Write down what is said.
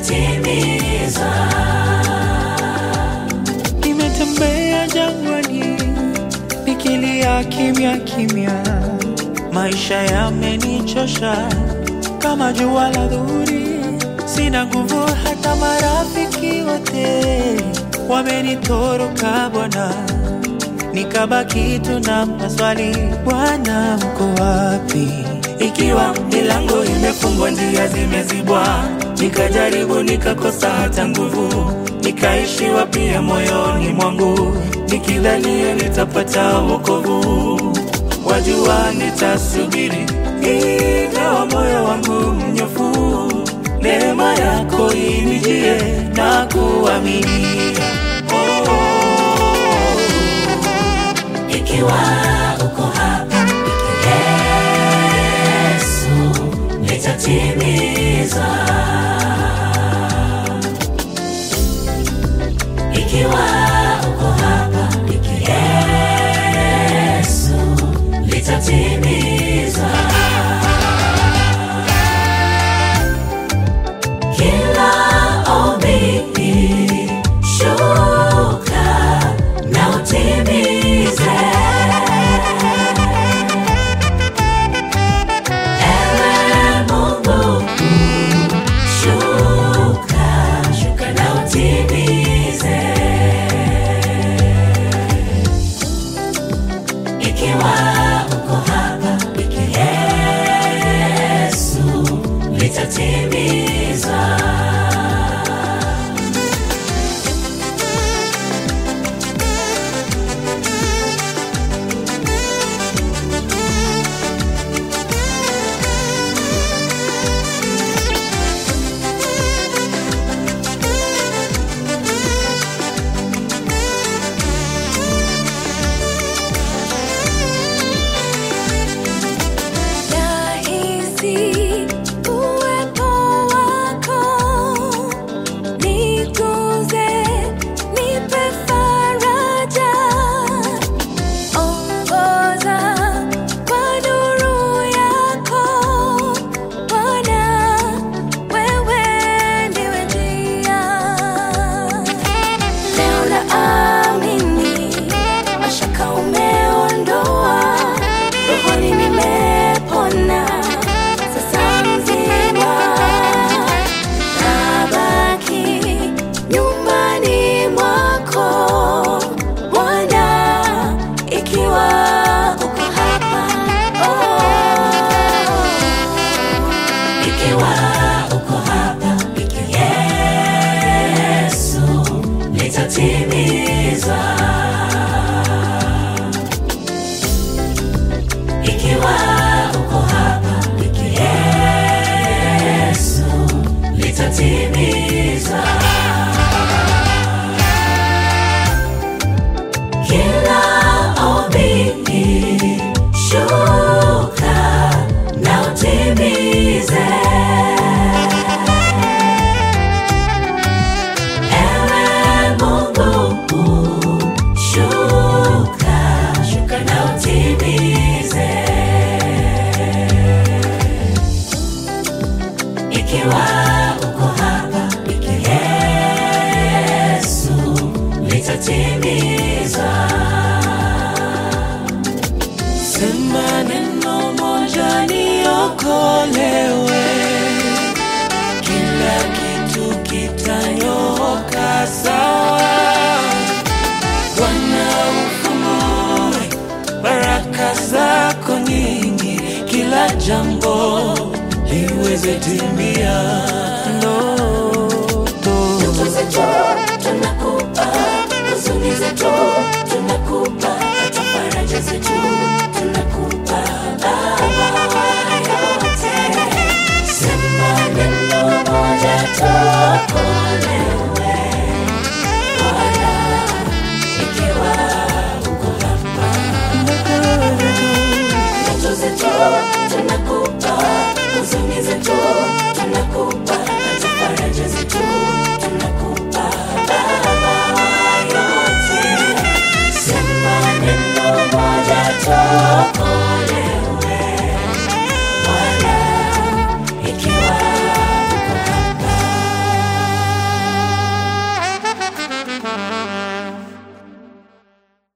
litatimiza. Nimetembea jangwani nikilia kimya kimya, maisha yamenichosha kama jua la dhuhuri. Sina nguvu, hata marafiki wote wamenitoroka Bwana, nikabaki tu na maswali, Bwana uko wapi? Ikiwa milango imefungwa, njia zimezibwa, nikajaribu nikakosa hata nguvu, nikaishiwa pia moyoni mwangu, nikidhania nitapata wokovu. Wajua nitasubiri, ingawa moyo wangu mnyofu, neema yako inijie na kuamini. Oh, Ikiwa uko hapa, Yesu litatimiza. Ikiwa uko hapa, Yesu litatimiza. Kila ombi shuka na utimize. Ewe Mungu, shuka, shuka na utimize. Ikiwa uko hapa, Yesu litatimiza. Nahisi uwepo wako, niguze, nipe faraja, ongoza kwa nuru yako, Bwana, wewe ndiwe njia. Leo naamini mashaka umeondoa, rohoni nimepona, sasa mzima nabaki nyumbani mwako Bwana, ikiwa uko hapa oh. Ikiwa uko hapa, Yesu litatimiza. Ikiwa uko hapa, Yesu litatimiza. Kila ombi shuka na utimize. Ewe Mungu, shuka, shuka na utimize. Ikiwa uko hapa, Yesu litatimiza. Sema neno moja niokolewe, kila kitu kitanyooka sawa. Bwana ufunue baraka zako nyingi, kila jambo liweze timia.